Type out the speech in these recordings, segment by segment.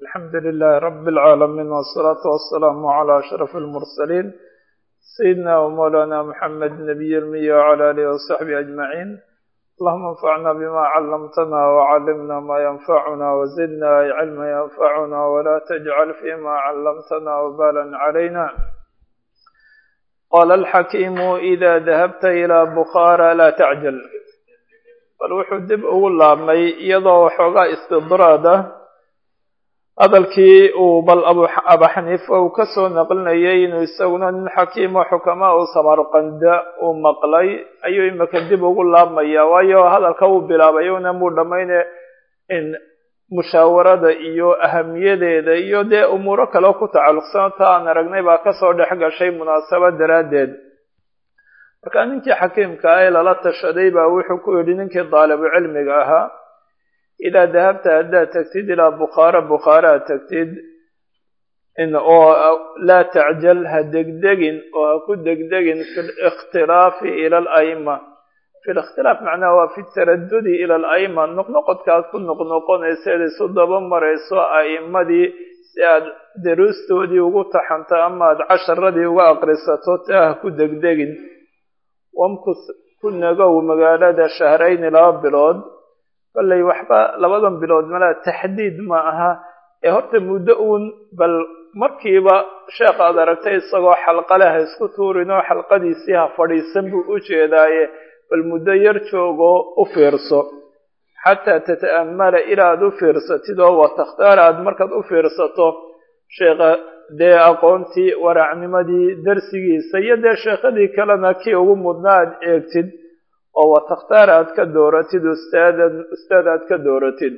الحمد لله رب العالمين والصلاة والسلام على أشرف المرسلين سيدنا ومولانا محمد نبي المية وعلى آله وصحبه أجمعين اللهم انفعنا بما علمتنا وعلمنا ما ينفعنا وزدنا علما ينفعنا ولا تجعل فيما علمتنا وبالا علينا قال الحكيم إذا ذهبت إلى بخارى لا تعجل bal wuxuu dib ugu laabmay iyadoo waxoogaa istidraada hadalkii uu bal aba xaniifa uu ka soo naqlinayay inuu isaguna nin xakiimo xukamaa u samarqanda uu maqlay ayuu imika dib ugu laabmaya waayo hadalka uu bilaabay una muu dhammayne in mushaawarada iyo ahamiyadeeda iyo dee umuuro kale ku tacalluqsan ta aan aragnay baa kasoo dhex gashay munaasabad daraaddeed marka ninkii xakiimka ah ee lala tashaday baa wuxuu ku yidhi ninkii daalibu cilmiga ahaa idaa dahabta haddaad tagtid ilaa bukhaara bukhaara ad tagtid oo laa tacjal ha degdegin oo ha ku degdegin fi likhtilaafi ila alaima fi likhtilaaf macnaha waa fi taradudi ila alaima noqnoqodkaad ku noqnoqonaysa eed isu daba marayso a'imadii si aad daruustoodii ugu taxanto ama aad casharadii uga aqrisato taa ha ku degdegin wamkus ku nagow magaalada shahrayni laba bilood kollay waxba labadan bilood malaa taxdiid ma aha ee horta muddo uun bal markiiba sheekh aad aragtay isagoo xalqale ha isku tuurinoo xalqadiisii ha fadhiisan buu u jeedaaye bal muddo yar joogoo u fiirso xataa tata'amala ilaa aad u fiirsatid oo wa takhtaar aad markaad u fiirsato sheekha dee aqoontii waraacnimadii darsigiisa iyo dee sheekhadii kalena kii ugu mudnaa aad eegtid oo wa takhtaar aad ka dooratid ustaadan ustaad aad ka dooratid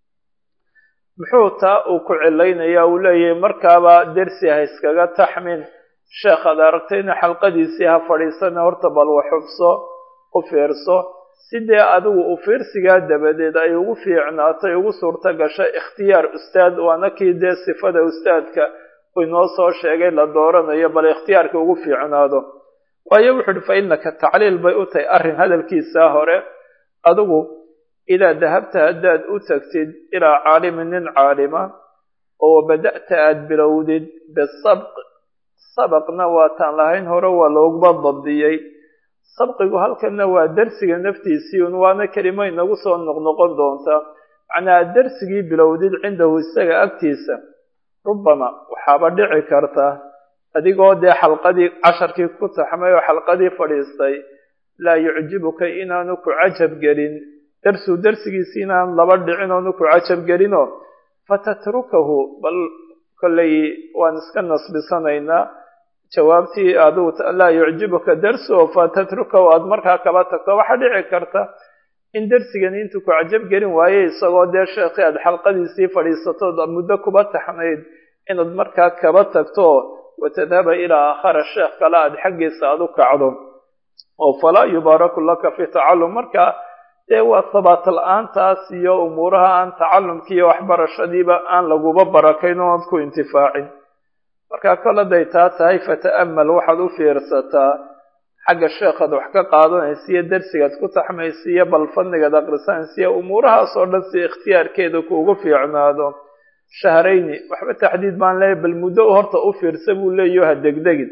muxuu taa uu ku cilaynaya uu leeyahay markaaba dersi ha iskaga taxmin sheekhaad aragtayna xalqadiisii ha fadhiisana horta bal waxubso u fiirso sidee adigu u fiirsigaa dabadeed ay ugu fiicnaato ay ugu suurto gasho ikhtiyaar ustaad waana kii dee sifada ustaadka inoo soo sheegay la dooranayo bal ikhtiyaarka ugu fiicnaado waayo wuxu uhi fa innaka tacliil bay u tahay arrin hadalkiisaa hore adigu idaa dahabta haddaad u tagtid ilaa caalimin nin caalima oo bada'ta aad bilowdid bisabq sabaqna waataan lahayn hore waa looguba dabdiyey sabqigu halkanna waa darsiga naftiisii un waana kelimo inagu soo noqnoqon doonta macnaa aad darsigii bilowdid cindahu isaga agtiisa rubbama waxaaba dhici karta adigoo dee xalqadii casharkii ku taxmay oo xalqadii fadhiistay laa yucjibuka inaanu ku cajab gelin darsuu darsigiisi inaan laba dhicin oonu ku cajab gelinoo fatatrukahu bal kollay waan iska nasbisanaynaa jawaabtii adigu laa yucjibuka darsu fatatrukahu aada markaa kaba tagto waxaa dhici karta in darsigani intuu ku cajab gelin waaye isagoo dee sheekhi aad xalqadiisii fadhiisatood muddo kuba taxnayd inaad markaa kaba tagto watadhaba ilaa aakhara sheekh kale aad xaggiisa aad u kacdo oo falaa yubaaraku laka fi tacallum marka dee waa sabaat la-aantaas iyo umuuraha aan tacallumkii iyo waxbarashadiiba aan laguba barakayn oo aad ku intifaacin marka kol hadday taa tahay fata'amal waxaad u fiirsataa xagga sheekhaad wax ka qaadanaysa iyo darsigaad ku taxmaysa iyo bal fadnigaad aqrisanaysa iyo umuurahaas oo dhan si ikhtiyaarkeeda kuugu fiicnaado shahrayni waxba taxdiid baan leeyahy bal muddo horta u fiirsa buu leeyaho ha degdegin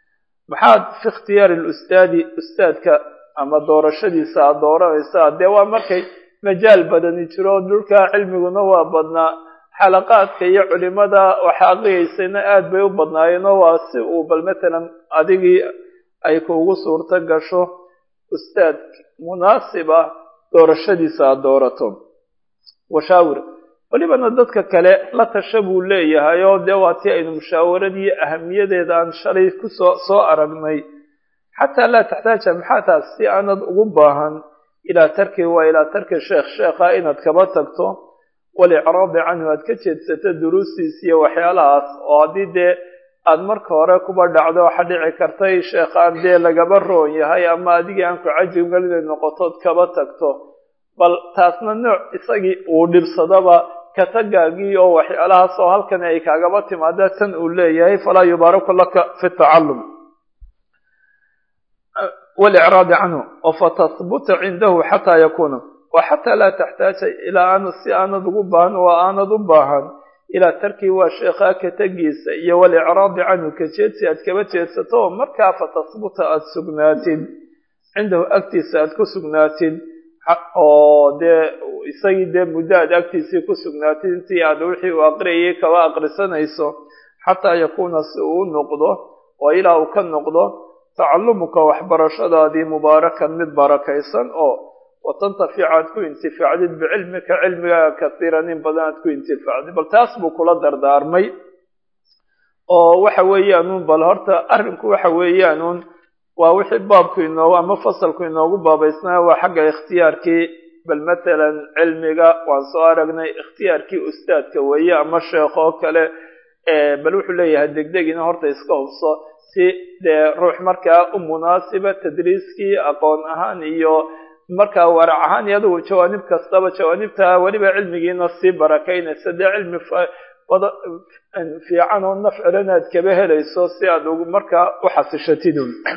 maxaad fi ikhtiyaari lustaadi ustaadka ama doorashadiisa aad dooranaysaa dee waa markay majaal badani jiro dhulkaa cilmiguna waa badnaa xalaqaadka iyo culimada waxa aqriyaysayna aad bay u badnaayeenoo waa si uu bal matalan adigii ay kuugu suurto gasho ustaad munaasib ah doorashadiisa aad doorato washaawir welibana dadka kale la tasha buu leeyahay oo dee waa tii aynu mushaawaradii ahamiyadeeda aan shalay kusoo soo aragnay xataa laa taxtaaja maxaa taas si aanad ugu baahan ilaa tarki waa ilaa tarki sheekh sheekha inaad kaba tagto walicraadi canhu aad ka jeedsato duruustiis iyo waxyaalahaas oo haddii dee aada marka hore kuba dhacdo waxaa dhici kartay sheekhaan dee lagaba roon yahay ama adigii aan ku cajibgelinay noqotood kaba tagto bal taasna nooc isagii uu dhibsadaba katagaagii oo waxyaalahaas oo halkan ay kaagaba timaada tan uu leeyahay falaa yubaaraku laka fi tacallum walicraadi canhu oo fatahbuta cindahu xataa yakuuna wa xataa laa taxtaaja ilaa aanad si aanad ugu baahan oo aanad u baahan ilaa tarkii waa sheekhaa ka tegiisa iyo walicraadi canhu ka jeedsi aad kaba jeedsato oo markaa fatasbuta aada sugnaatid cindahu agtiisa aad ku sugnaatid oo dee isagii dee muddo aad agtiisii ku sugnaatid intii aad wixii uu aqriyayay kaba aqrisanayso xataa yakuuna si uu noqdo oo ilaa uu ka noqdo tacallumuka waxbarashadaadii mubaarakan mid barakaysan oo watantafica aad ku intifaacdid bicilmika cilmigaaga kasiiran in badan aad ku intifaacdid bal taas buu kula dardaarmay oo waxa weeyaanuun bal horta arrinku waxa weeyaanuun waa wixii baabku inoogu ama fasalku inoogu baabaysnaa waa xagga ikhtiyaarkii bal matalan cilmiga waan soo aragnay ikhtiyaarkii ustaadka weeye ama sheekh oo kale bal wuxuu leeyahay degdegina horta iska hubso si dee ruux markaa u munaasiba tadriiskii aqoon ahaan iyo markaa warac ahaan iyo adugu jawaanib kastaba jawaanibta weliba cilmigiina sii barakaynaysa dee cilmi fiican oo nafcilana aad kaba helayso si aad markaa u xasishatid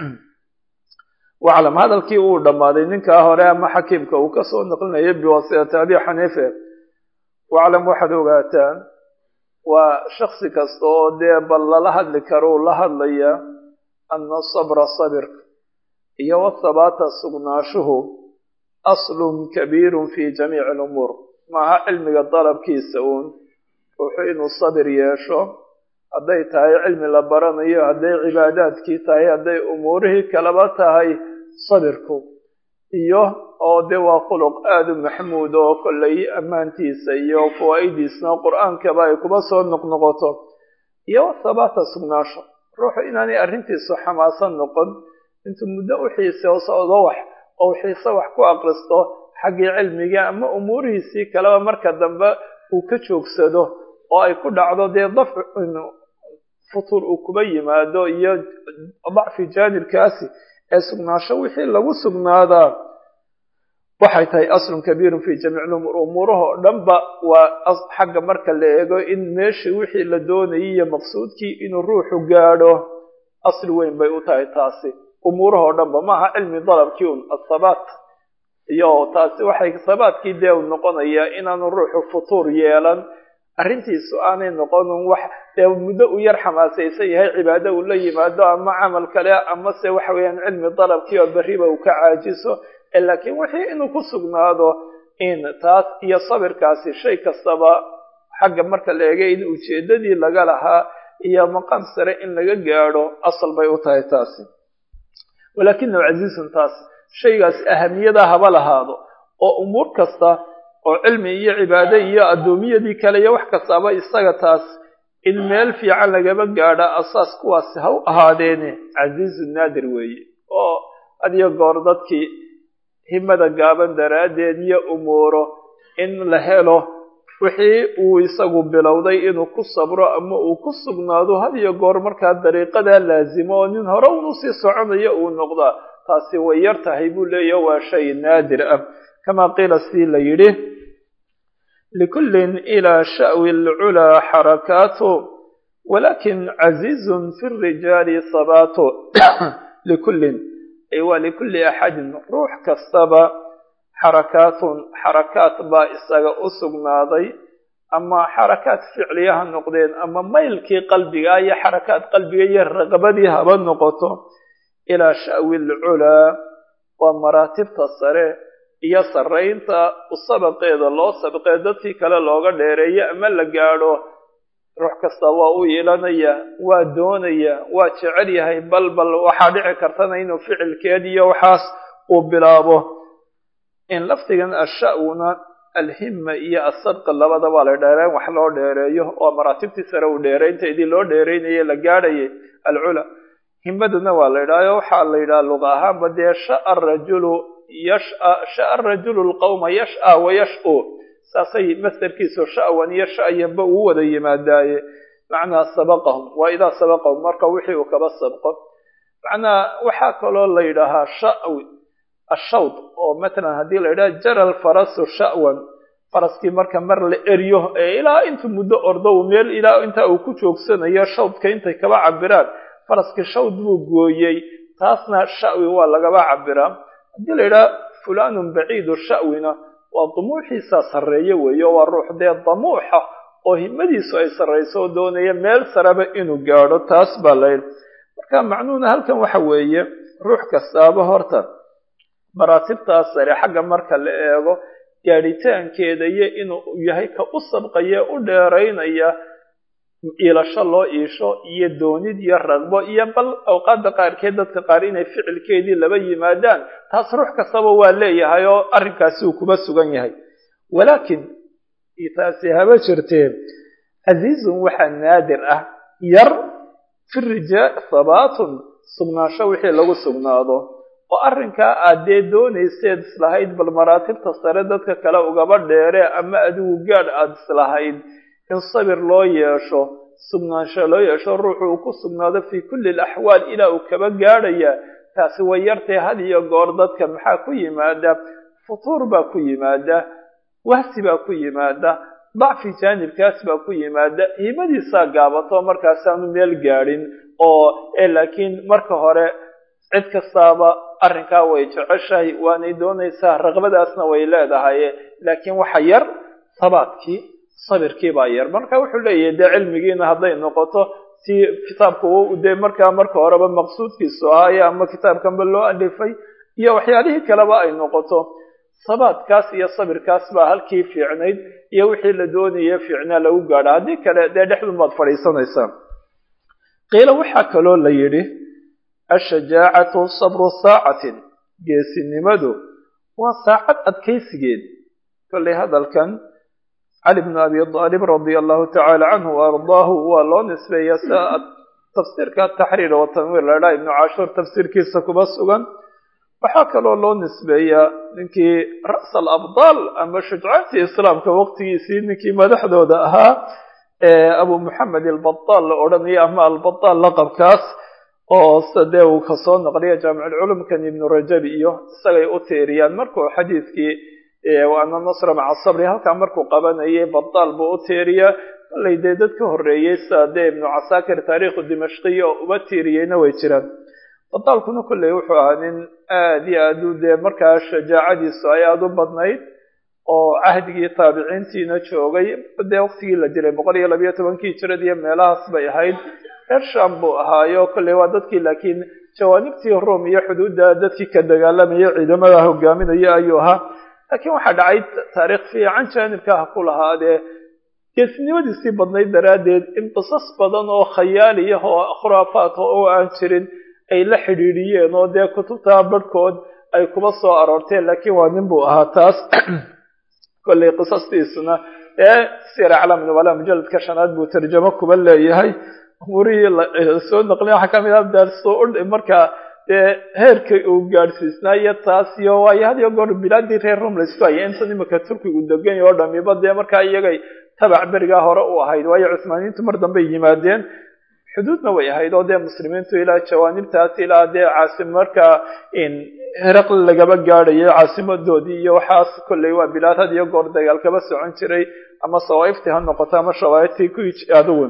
waclam hadalkii uu dhammaaday ninkaa hore ama xakiimka uu kasoo naqlinayay biwasitati abi xaniife waclam waxaad ogaataan waa shaksi kasta oo dee bal lala hadli karo uu la hadlaya ana sabra sabirka iyo wathabaata sugnaashuhu aslun kabiirun fi jamiici alumuur maaha cilmiga dalabkiisa uun ruuxu inuu sabir yeesho hadday tahay cilmi la baranayo hadday cibaadaadkii tahay hadday umuurihii kalaba tahay sabirku iyo oo de waa khuluq aada u maxmuud oo kollay ammaantiisa iyo fawaa'idiisna qur-aankaba ay kuba soo noqnoqoto iyo thabaata sugnaasho ruuxu inaanay arrintiisu xamaasan noqon intuu muddo u xiise o socdo wax oo xiise wax ku aqristo xaggii cilmiga ama umuurihiisii kaleba marka dambe uu ka joogsado oo ay ku dhacdo dee dafc futur uu kuba yimaado iyo dacfi jaanibkaasi ee sugnaasho wixii lagu sugnaadaa waxay tahay aslun kabiirun fi jamiic lumuur umuuraha oo dhanba waa xagga marka la eego in meeshii wixii la doonayay iyo maqsuudkii inuu ruuxu gaadho asli weyn bay u tahay taasi umuuraha oo dhanba maaha cilmi dalabkii un athabaat iyo taasi waxay thabaadkii dee u noqonayaa inaanu ruuxu futuur yeelan arrintiisu aanay noqonin wax dee muddo u yar xamaasaysan yahay cibaado uu la yimaado ama camal kale ama se waxa weeyaan cilmi dalabkii oo berriba uu ka caajiso laakiin wixii inuu ku sugnaado in taas iyo sabirkaasi shay kastaba xagga marka la eegay in ujeedadii laga lahaa iyo maqam sare in laga gaadho asal bay u tahay taasi walaakinahu casiizun taas shaygaas ahamiyada haba lahaado oo umuur kasta oo cilmi iyo cibaado iyo addoomiyadii kale iyo wax kastaaba isaga taas in meel fiican lagaba gaadho asaas kuwaasi ha u ahaadeene casiizun naadir weeye oo hadiyo goor dadkii himada gaaban daraaddeed iyo umuuro in la helo wixii uu isagu bilowday inuu ku sabro ama uu ku sugnaado had iyo goor markaa dariiqadaa laasimo oo nin hore unu sii soconayo uu noqdaa taasi way yar tahay buu leeyaha waa shay naadir ah kama qiila sidii la yidhi likullin ilaa sha'wi alculaa xarakaatu walakin casiizun fi rijaali sabaatu likullin ay waa likulli axadin ruux kastaba xarakaatun xarakaat baa isaga u sugnaaday ama xarakaat ficliya ha noqdeen ama maylkii qalbiga iyo xarakaat qalbiga iyo raqabadii haba noqoto ilaa sha'wi alculaa waa maraatibta sare iyo sarraynta sabaqeeda loo sabaqee dadkii kale looga dheereeyo ama la gaadho ruux kasta waa u iilanaya waa doonaya waa jecel yahay bal bal waxaa dhici kartana inuu ficilkeed iyo waxaas uu bilaabo in lafdigan asha'wuna alhima iyo asabqa labadaba la dheereen wax loo dheereeyo oo maraatibtii sare uu dheerayntaydii loo dheeraynaye la gaadhayay alcula himaduna waa la yidhahyo waxaa la yidhaha luqa ahaanba dee sha'a rajulu yasha sha'a rajulu lqawma yasha wa yash-u saasay masdarkiisu sha'wan iyo sha'yanba uu wada yimaadaaye macnaa sabaqahum waa idaa sabaqahum marka wixii uu kaba sabqo macnaa waxaa kaloo la yidhaahaa sha'wi ashawd oo matalan haddii la yidhaha jara alfarasu sha'wan faraskii marka mar la eryo ee ilaa intuu muddo ordo uu meel ilaa intaa uu ku joogsanayo shawdka intay kaba cabiraan faraskii shawd buu gooyey taasna sha'wi waa lagaba cabiraa haddii la yidhaha fulanun baciidu sha'wina waa dumuuxiisa sarreeye weeye waa ruux dee damuuxa oo himadiisu ay sarrayso oo doonaya meel sareba inuu gaadho taas baa la yidhi marka macnuhuna halkan waxa weeye ruux kastaaba horta maraatibtaas sare xagga marka la eego gaadhitaankeeda iyo inuu yahay ka u sabqaya u dheeraynaya iilasho loo iisho iyo doonid iyo ragbo iyo bal awqaadda qaarkeed dadka qaar inay ficilkeedii laba yimaadaan taas ruux kastaba waa leeyahay oo arrinkaasi uu kuba sugan yahay walaakin taasi haba jirtee casiizun waxaa naadir ah yar fi rijaa habaatun sugnaansho wixii lagu sugnaado oo arrinkaa aad dee doonayseed islahayd bal maraatibta sare dadka kale ugaba dheere ama adigu gaadh aada islahayd in sabir loo yeesho sugnaansho loo yeesho ruuxu uu ku sugnaado fii kulli alaxwaal ilaa uu kaba gaadhaya taasi way yartay had iyo goor dadka maxaa ku yimaada futuur baa ku yimaada wahsi baa ku yimaada dacfi jaanibkaas baa ku yimaada himadiisaa gaabato markaasaanu meel gaadhin oo laakiin marka hore cid kastaaba arrinkaa way jeceshahay waanay doonaysaa raqbadaasna way leedahay laakiin waxa yar sabaadkii sabirkii baa yar marka wuxuu leeyahay dee cilmigiina hadday noqoto si kitaabka dee markaa marka horeba maqsuudkiisu ahaaye ama kitaabkanba loo alifay iyo waxyaalihii kaleba ay noqoto sabaadkaas iyo sabirkaas baa halkii fiicnayd iyo wixii la doonaya fiicnaa lagu gaadha haddii kale dee dhexdun baad fadhiisanaysaa qiila waxaa kaloo la yidhi ashajaacatu sabru saacatin geesinimadu waa saacad adkaysigeed kollay hadalkan cali bnu abi aalib radia allahu tacaala canhu wa ardaahu waa loo nisbeeya sia tafsiirka taxriir wa tanwiir la dhaa ibnu cashuur tafsiirkiisa kuba sugan waxaa kaloo loo nisbeeyaa ninkii ra's alabdaal ama shujcaantii islaamka waqtigiisii ninkii madaxdooda ahaa abu moxamed albadaal la odhanaya ama albadaal laqabkaas oo sadee uu kasoo naqliya jaamiculculumkan ibnu rajab iyo isagay u tiiriyaan markuu xadiidkii ana nasra maca sabri halkaa markuu qabanayay badaal buu u tiiriyaa kollay dee dad ka horreeyey sida dee ibnu casaakir taariikhu dimashqiya oo uba tiiriyeyna way jiraan badaalkuna kolley wuxuu ahaa nin aada iyo aad u dee markaa shajaacadiisu ay aada u badnayd oo cahdigii taabiciintiina joogay dee waqtigii la dilay boqol iyo labayo tobankii jirad iyo meelahaas bay ahayd reer sham buu ahaayo kolley waa dadkii laakiin jawaanibtii rom iyo xuduudda dadkii ka dagaalamaya ciidamada hogaaminaya ayuu ahaa laakiin waxaa dhacay taariikh fiican jaanibka ha ku lahaadee geesnimadiisii badnayd daraaddeed in qisas badan oo khayaaliyah oo khuraafaat oo aan jirin ay la xidhiidhiyeen oo dee kutubta barhkood ay kuba soo aroorteen laakiin waa nin buu ahaa taas kollay qisastiisuna ee sir aclam nubala mujaladka shanaad buu tarjamo kuba leeyahay umurihii soo naqlin waxaa kamid ah daarso markaa dee heerka uu gaadhsiisnaa iyo taas iyo waayo had iyo goor bilaadii reer rum laisku hayay intan imika turkigu degan yaho dhamiba dee markaa iyagay tabac berigaa hore u ahayd waayo cuhmaaniyiintu mar dambey yimaadeen xuduudna way ahayd oo dee muslimiintu ilaa jawaanibtaas ilaa dee caasim markaa heraql lagaba gaadhayo caasimadoodii iyo waxaas kolley waa bilaad had iyo goor dagaal kaba socon jiray ama sawaaiftii ha noqoto ama shawaaiftii ku aduwan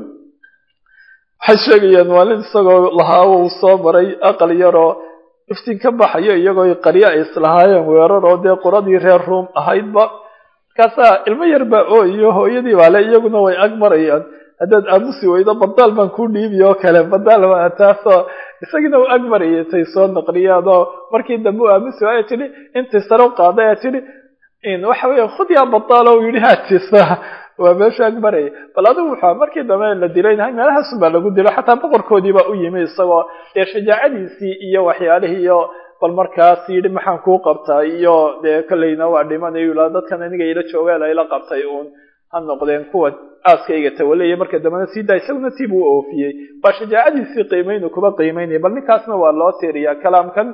waxay sheegayaan maalin isagoo lahaa uu soo maray aqal yaroo iftiin ka baxayo iyagoo qaryo ay islahaayeen weerar oo dee quradii reer ruom ahaydba markaasaa ilmo yar baa oo iyo hooyadii baale iyaguna way ag marayaan haddaad aamusi weydo badaal baan ku dhiibi oo kale badaal waa taasoo isagina u ag marayay tay soo naqliyaan oo markii dambe u aamusi waaya tidhi intii sare u qaaday aa tidhi waxa weya khud yaa badaal oo yidhi haatisa waa meeshu ag marayay bal adigu wuxua markii dambe la dilaynahay meelahaasun baa lagu dilo xataa boqorkoodii baa u yimi isagoo dee shajaacadiisii iyo waxyaalihii iyo bal markaas yidhi maxaan kuu qabtaa iyo dee kolleyna waa dhimanayu ilaa dadkan aniga ila joogeel ayla qabtay uun ha noqdeen kuwa aaskayga tawalaya marka dambena sii daa isaguna tii buu oofiyey waa shajaacadiisii qiimaynu kuba qiimaynaya bal ninkaasna waa loo tiiriyaa kalaamkan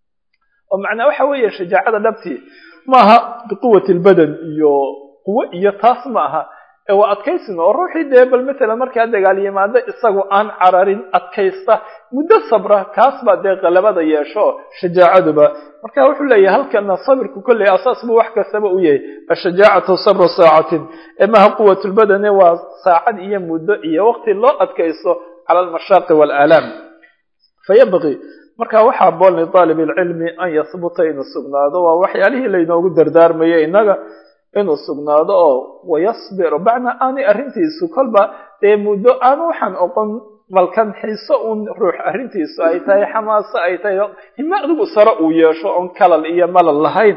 oo macnaa waxa weeye shajaacada dhabtii maaha biquwati lbadan iyo quwo iyo taas ma aha ee waa adkaysin oo ruuxii dee bal matalan markaa dagaal yimaado isagu aan cararin adkaysta muddo sabra kaas baa dee qalabada yeesho shajaacaduba marka wuxuu leeyahay halkana sabirku kolley asaas buu wax kastaba u yahay ashajaacatu sabru saacatin ee maha quwat lbadane waa saacad iyo muddo iyo waqti loo adkaysto cala almashaaqi waalaalaam fayabqi marka waxaa bool lidaalib ilcilmi an yahbuta inuu sugnaado waa waxyaalihii laynoogu dardaarmayay innaga inuu sugnaado oo wayasbiru bacnaa aanay arrintiisu kolba dee muddo aan waxaan oqon balkan xiiso uun ruux arrintiisu ay tahay xamaaso ay tahay hime adigu sare uu yeesho oon kalal iyo malal lahayn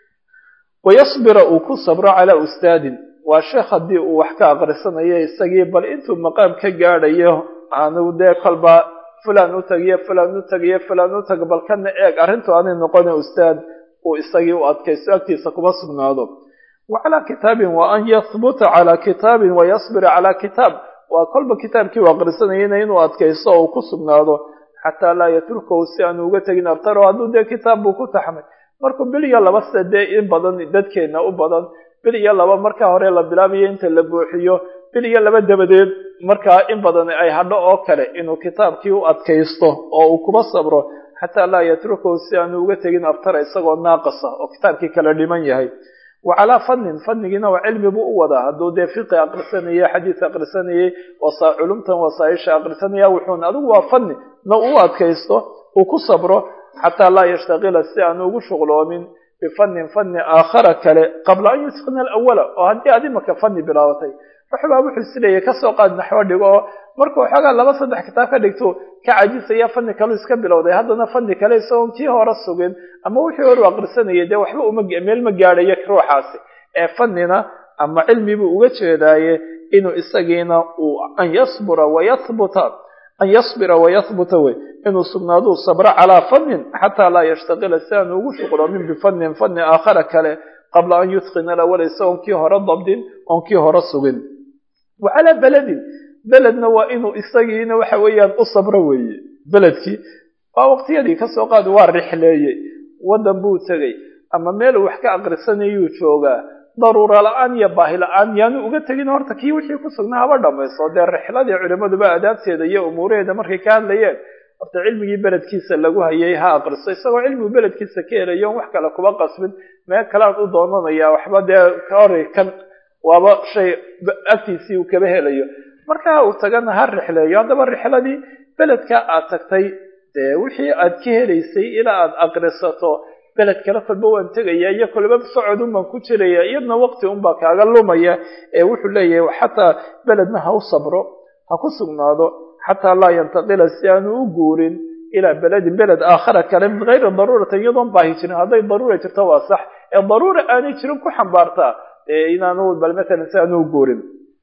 wayasbira uu ku sabro calaa ustaadin waa sheekh haddii uu wax ka aqrisanayo isagii bal intuu maqaam ka gaadhayo aanu dee kolba fulan u tagiyo fulan u tagiyo fulan u tag bal kana eeg arrintu aanay noqona ustaad uu isagii u adkaysto agtiisa kuma sugnaado wa calaa kitaabin wa an yahbuta calaa kitaabin wayasbira calaa kitaab waa kolba kitaabkii u aqrisanayana inuu adkaysto oo uu ku sugnaado xataa laa yatrukahu si aanu uga tegin abtaro hadduu dee kitaab buu ku taxmay markuu bil iyo laba sida dee in badan dadkeena u badan bil iyo laba markaa hore la bilaabayo inta la buuxiyo bil iyo laba dabadeed markaa in badan ay hadho oo kale inuu kitaabkii u adkaysto oo uu kuba sabro xataa laa yatrukahu si aanu uga tegin abtara isagoo naaqasa oo kitaabkii kala dhiman yahay wa calaa fannin fannigiina waa cilmi buu u wadaa hadduu dee fiqi aqrisanayay xadiis aqrisanayay wasa culumtan wasaaisha aqrisanaya wuxuuna adigu waa fanni na uu adkaysto uu ku sabro xataa laa yashtaqila si aanu ugu shuqloomin bifannin fanni aakhara kale qabla an yutqina alawala oo haddii aad imaka fanni bilaabatay ruxbaa wuxuu isleeyahy kasoo qaad naxwo dhigo oo markuu xoogaa laba saddex kitaab ka dhigto ka cajisaya fanni kaleu iska bilowday haddana fanni kale isagoon kii hore sugin ama wixii hore u aqrisanayay dee waxba uma meel ma gaadhayo ruuxaasi ee fannina ama cilmi buu uga jeedaaye inuu isagiina uu an yasbura wayahbuta an yasbira wayahbuta wey inuu sugnaaduu sabro calaa fannin xataa laa yashtaqila si aanu ugu shuqloomin bifannin fanni aakhara kale qabla an yutqina alawala isagoon kii hore dabdin oon kii hore sugin wa calaa beledin beledna waa inuu isagiina waxa weeyaan u sabro weeye beledkii waa waqtiyadii kasoo qaad waa rixleeyey waddan buu tegey ama meel uu wax ka aqrisanayuu joogaa daruura la-aan iyo baahi la-aan yaanu uga tegin horta kii wixii ku sugnaa haba dhamayso dee rixladii culimaduba adaabteeda iyo umuuraheeda markay ka hadlayeen horta cilmigii beledkiisa lagu hayay ha aqriso isagoo cilmigu beledkiisa ka helayo on wax kale kuba qasbin meel kalean u doonanaya waxba dee kahori kan waaba shay agtiisii uu kaba helayo markaa uu tagana ha rixleeyo haddaba rixladii beledka aad tagtay dee wixii aad ka helaysay ilaa aad aqrisato beled kale kolba waan tegaya iyo kolba socod un baan ku jiraya iyadna waqti unbaa kaaga lumaya ee wuxuu leeyahay xataa beledna ha u sabro ha ku sugnaado xataa laa yantaqila si aanu u guurin ilaa beledin beled aakhara kale min gayri daruurati iyadoon baahi jirin hadday daruura jirto waa sax ee daruura aanay jirin ku xambaartaa inaanu bal matalan si aanu u guurin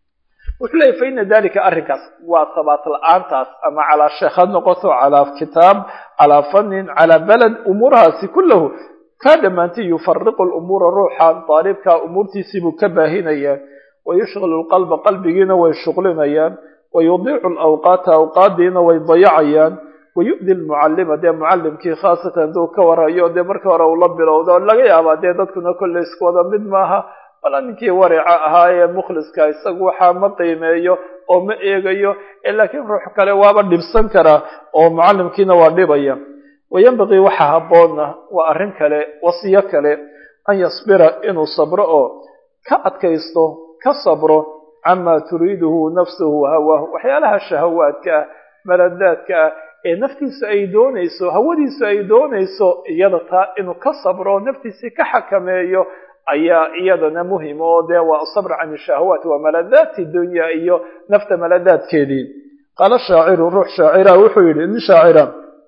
wuxuu leeyahy fa ina dalika arrinkaas waa sabaat la-aantaas ama calaa sheekh ha noqoto calaa kitaab calaa fannin calaa beled umuurahaasi kullahu kaa dhammaantay yufariqu lumuura ruuxa daalibka umuurtiisiibuu ka baahinayaan wayushqilu lqalba qalbigiina way shuqlinayaan wayudiicu lawqaata awqaadiina way dayacayaan wayu'di lmucallima dee mucallimkii khaasatan hadduu ka warayo dee markii hore uu la bilowdo laga yaabaa dee dadkuna kolley isku wada mid maaha wala ninkii warica ahaa ee mukhliska isagu waxaa ma qiimeeyo oo ma eegayo laakiin ruux kale waaba dhibsan karaa oo mucallimkiina waa dhibaya wayanbaqii waxa habboonna waa arrin kale wasiyo kale an yasbira inuu sabro oo ka adkaysto ka sabro camaa turiiduhu nafsuhu hawaahu waxyaalaha shahawaadka ah maladaadka ah ee naftiisu ay doonayso hawadiisu ay doonayso iyada taa inuu ka sabro naftiisii ka xakameeyo ayaa iyadana muhim oo dee waa sabr can shahawaat waa maladaati dunya iyo nafta maladaadkeedii qaala shaaciru ruux shaacira wuxuu yidhi nin shaacira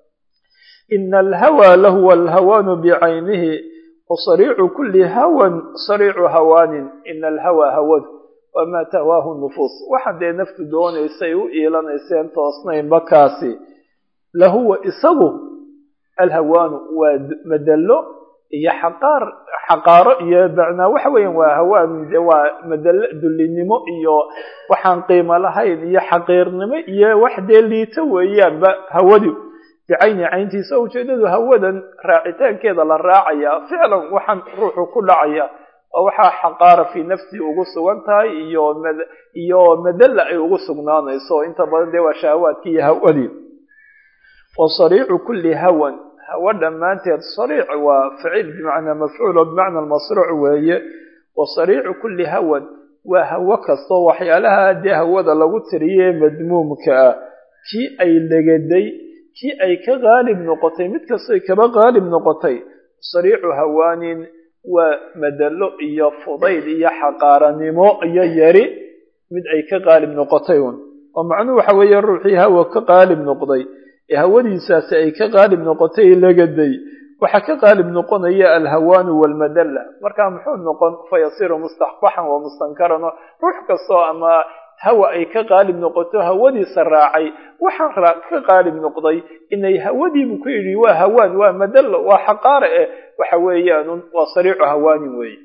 ina alhawa lahuwa alhawaanu bicaynihi wasariicu kuli hawan sariicu hawaanin ina alhawa hawadu wamaa tahwaahu nufuus waxa dee naftu doonaysay u iilanayseen toosnaynba kaasi lahuwa isagu alhawaanu waa madallo iyo xaqaar xaqaaro iyo macnaa waxa weeyaan waa hawaan de waa madallo dullinimo iyo waxaan qiimo lahayn iyo xaqiirnimo iyo wax dee liito weeyaanba hawadu bicayni cayntiisa ujeedadu hawadan raacitaankeeda la raacaya ficlan waxaan ruuxu ku dhacaya oo waxaa xaqaara fii nafsi ugu sugan tahay iyo iyo madalla ay ugu sugnaanayso inta badan dee waa shahawaadkii iyo hawadii wa sariicu kulli hawan hawa dhammaanteed sariic waa ficil bimacnaa mafcuul oo bimacna masruuc weeye wa sariicu kulli hawan waa hawo kastoo waxyaalaha dee hawada lagu tiriye madmuumka ah kii ay legaday kii ay ka qaalib noqotay mid kastoy kaba qaalib noqotay sariicu hawaanin waa madalo iyo fudayd iyo xaqaaranimo iyo yari mid ay ka qaalib noqotay un oo macnuhu waxa weeye ruuxii hawa ka qaalib noqday ee hawadiisaasi ay ka qaalib noqotay lagaday waxaa ka qaalib noqonaya alhawaanu walmadalla markaa muxuu noqon fayasiru mustaxbaxan wa mustankaran oo ruux kastoo ama hawa ay ka qaalib noqoto hawadiisa raacay waxaan ka qaalib noqday inay hawadiibu ku yidhi waa hawaan waa madallo waa xaqaare eh waxa weeyaanun waa sariicu hawaanin weeye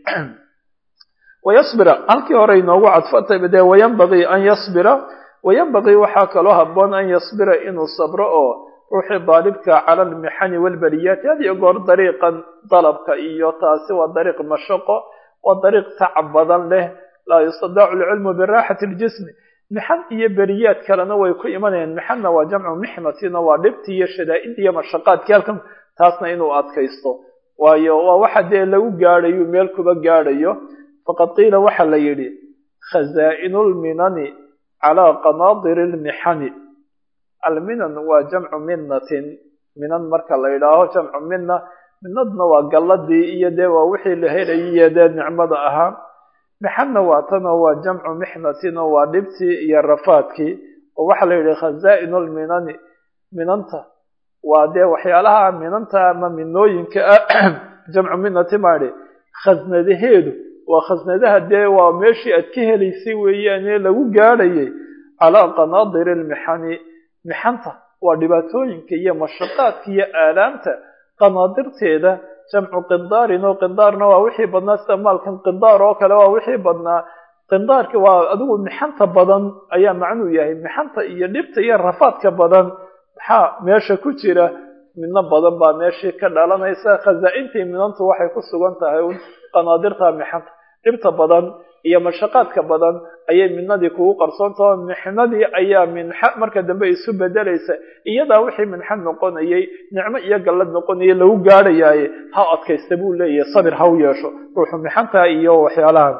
wayasbira halkii hore inoogu cadfatay dee wayanbagii an yasbira wayanbagii waxaa kaloo haboon an yasbira inuu sabro oo ruuxii daalibka cala almixani walbaliyaati had iyo goor dariiqan dalabka iyo taasi waa dariiq mashaqo waa dariiq tacab badan leh laa yustadaacu alcilmu biraaxati ljismi mixan iyo beriyaad kalena way ku imanayaan mixanna waa jamcu mixnatina waa dhibti iyo shadaa'id iyo mashaqaadkii halkan taasna inuu adkaysto waayo waa waxa dee lagu gaadhayo meel kuba gaadhayo faqad qiila waxa la yidhi khazaa'inu lminani calaa qanaadiri lmixani alminan waa jamcu minatin minan marka la yidhaaho jamcu mina minadna waa galladii iyo dee waa wixii la helayaiyo dee nicmada ahaa mixanna waa tanoo waa jamcu mixnatin oo waa dhibtii iyo rafaadkii oo waxaa la yidhi khazaa'inu lminani minanta waa dee waxyaalaha minanta ama minooyinka ah jamcu minati maadhi khasnadaheedu waa khasnadaha dee waa meeshii aad ka helaysay weeyaane lagu gaadhayay calaa qanaadiri lmixani mixanta waa dhibaatooyinka iyo mashaqaadka iyo aalaamta qanaadirteeda jamcu qindaarin oo qindaarna waa wixii badnaa sida maalkan qindaar oo kale waa wixii badnaa qindaarka waa adigu mixanta badan ayaa macnuu yahay mixanta iyo dhibta iyo rafaadka badan maxaa meesha ku jira midno badan baa meeshii ka dhalanaysa khazaa'intii minantu waxay ku sugan tahay un qanaadirta mixanta dhibta badan iyo mashaqaadka badan ayay midnadii kugu qarsoontaho mixnadii ayaa minxa marka dambe isu bedelaysa iyadaa wixii minxa noqonayay nicmo iyo gallad noqonaya lagu gaadhayaaye ha adkaysta buu leeyahay sabir ha u yeesho ruuxu mixantaa iyo waxyaalahan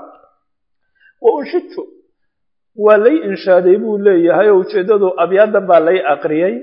wa unshidtu waa lay inshaaday buu leeyahay oo ujeeddadu abyaadan baa lay aqriyay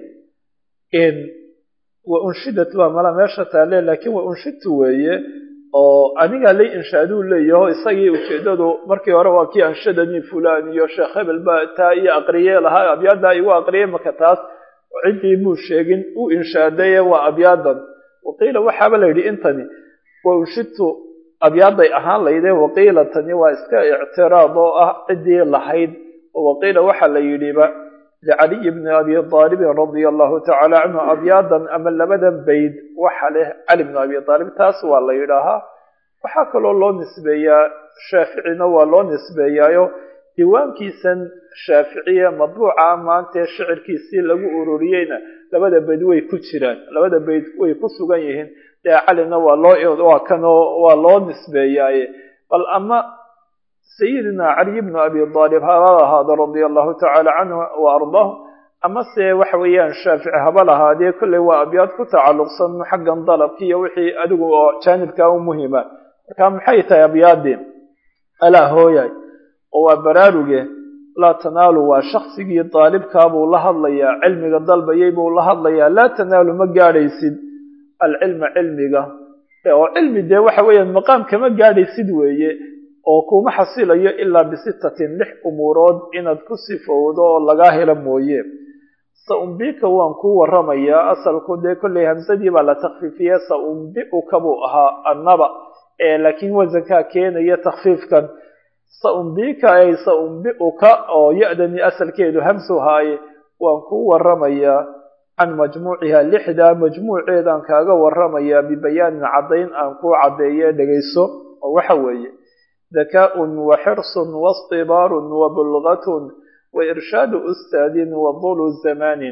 wa unshidat baa mala meesha taale laakiin wa unshidtu weeye oo anigaa lay inshaaduu leeyaho isagii ujeeddadu markii hore waa kii anshadanii fulan iyo sheekh hebel baa taa iyo aqriye lahaa abyaadaa igu aqriyay maka taas ciddii muu sheegin u inshaadaye waa abyaadan waqiila waxaaba la yidhi intani wa unshidtu abyaaday ahaan layde waqiila tani waa iska ictiraad oo ah ciddii lahayd oo waqiila waxaa la yidhiba licaliyi bni abi aalibin radia allahu tacala canhu abyaadan ama labadan bayd waxa leh cali bni abi aalib taas waa la yidhaahaa waxaa kaloo loo nisbeeyaa shaaficina waa loo nisbeeyaayo diiwaankiisan shaaficiye madbuuca maantee shicirkiisii lagu ururiyeyna labada bayd way ku jiraan labada bayd way ku sugan yihiin dee calina waa loo waa kanoo waa loo nisbeeyaaye bal ama sayidina caliy bnu abi aalib haba ahaado radia allahu tacala canhu wa ardaahu amase waxa weeyaan shaafici haba lahaadee kolley waa abyaad ku tacalluqsan xaggan dalabki iyo wixii adigu oo jaanibkaa u muhima marka maxay tahay abyaadii alaa hooyay oo waa baraaruge laa tanaalu waa shaksigii daalibkaabuu la hadlayaa cilmiga dalbayay buu la hadlayaa laa tanaalu ma gaadhaysid alcilma cilmiga oo cilmi dee waxa weeyaan maqaam kama gaadhaysid weeye oo kuma xasilayo ilaa bisittatin lix umuurood inaad ku sifowdo oo lagaa helo mooye saumbika waan kuu waramayaa asalku dee kolley hamsadii baa la takfiifiye saumbiuka buu ahaa annaba laakiin wasankaa keenaya takfiifkan saumbika ay saumbiuka oo ya-dani asalkeedu hamsu haaye waan kuu waramayaa can majmuuciha lixdaa majmuuceedaan kaaga waramayaa bibayaanin caddayn aan kuu caddeeye dhegayso oo waxa weeye dakaaءun waxirsun waاstibaarun wabulgatun wairshaadu ustaadin wadulu zamanin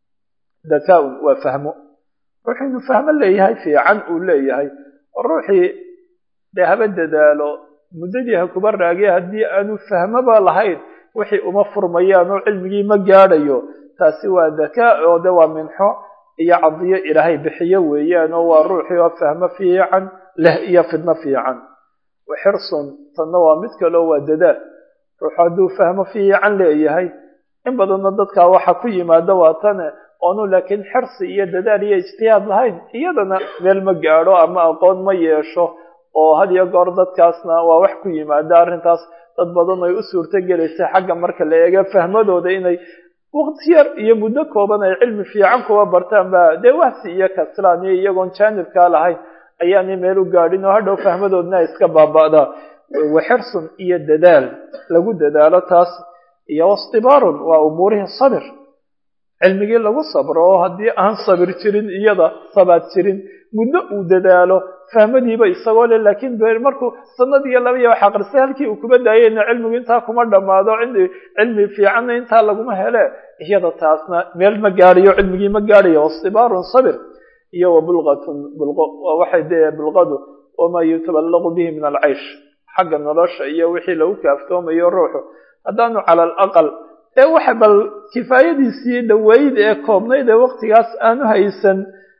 dakaaun waa fahmo ruuxuu inuu fahmo leeyahay fiican uu leeyahay oo ruuxii dee haba dadaalo muddadii ha kuba raagiye haddii aanu fahmoba lahayn wixii uma furmayaan oo cilmigii ma gaadhayo taasi waa dakaa oo de waa minxo iyo cadiyo ilaahay bixiyo weeyaan oo waa ruuxii oo fahmo fiican leh iyo fidno fiican waxirsun tanna waa mid kaleo waa dadaal ruuxu hadduu fahmo fiican leeyahay in badanna dadkaa waxa ku yimaado waa tane oonu laakiin xirsi iyo dadaal iyo ijtihaad lahayn iyadana meel ma gaadho ama aqoon ma yeesho oo had iyo goor dadkaasna waa wax ku yimaada arrintaas dad badan ay u suurto gelaysa xagga marka la eego fahmadooda inay waqti yar iyo muddo kooban ay cilmi fiican kuwa bartaan ba dee wahsi iyo kaslaan iyo iyagoon jaanibkaa lahayn ayaanay meel u gaadhin oo hadhow fahmadoodna ay iska baaba'daa waxirsun iyo dadaal lagu dadaalo taas iyo wastibaarun waa umuurihii sabir cilmigii lagu sabro oo haddii aan sabir jirin iyada sabaad jirin muddo uu dadaalo fahmadiiba isagoo le laakiin markuu sanad iyo laba iyo wax aqristay halkii uu kuba daayeyna cilmigu intaa kuma dhammaado cilmi fiicanna intaa laguma hele iyada taasna meel ma gaadhayo cilmigii ma gaadhayo wastibaarun sabir iyo wabulqatun bulqo waa waxay dee bulqadu wamaa yutaballaqu bihi min alcaysh xagga nolosha iyo wixii lagu kaaftoomayo ruuxu haddaanu cala alaqal ee waxa bal kifaayadiisii dhaweyd ee koobnayd ee waqtigaas aanu haysan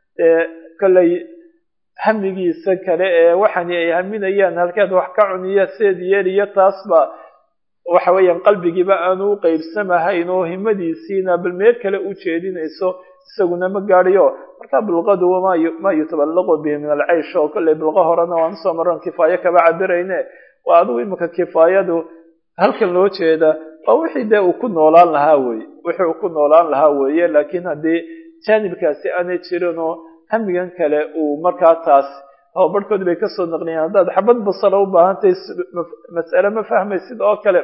kolley hamigiisa kale ee waxani ay haminayaan halkeed wax ka cuniya seed yeeliyo taasba waxa weeyaan qalbigiiba aanu u qeybsamahayn oo himadiisiina bal meel kale u jeedinayso isaguna ma gaadhayo marka bulqadu ma yutaballaqu bihi min alcaysh oo kolley bulqo horena waan usoo maran kifaayo kaba cabirayne waa adigu imika kifaayadu halkan loo jeeda waa wixii dee uu ku noolaan lahaa weye wixii uu ku noolaan lahaa weeye laakiin haddii jaanibkaasi aanay jirin oo hamigan kale uu markaa taas habarhkood bay kasoo naqliyeen haddaad xabad basala u baahantahay mas'ale ma fahmaysid oo kale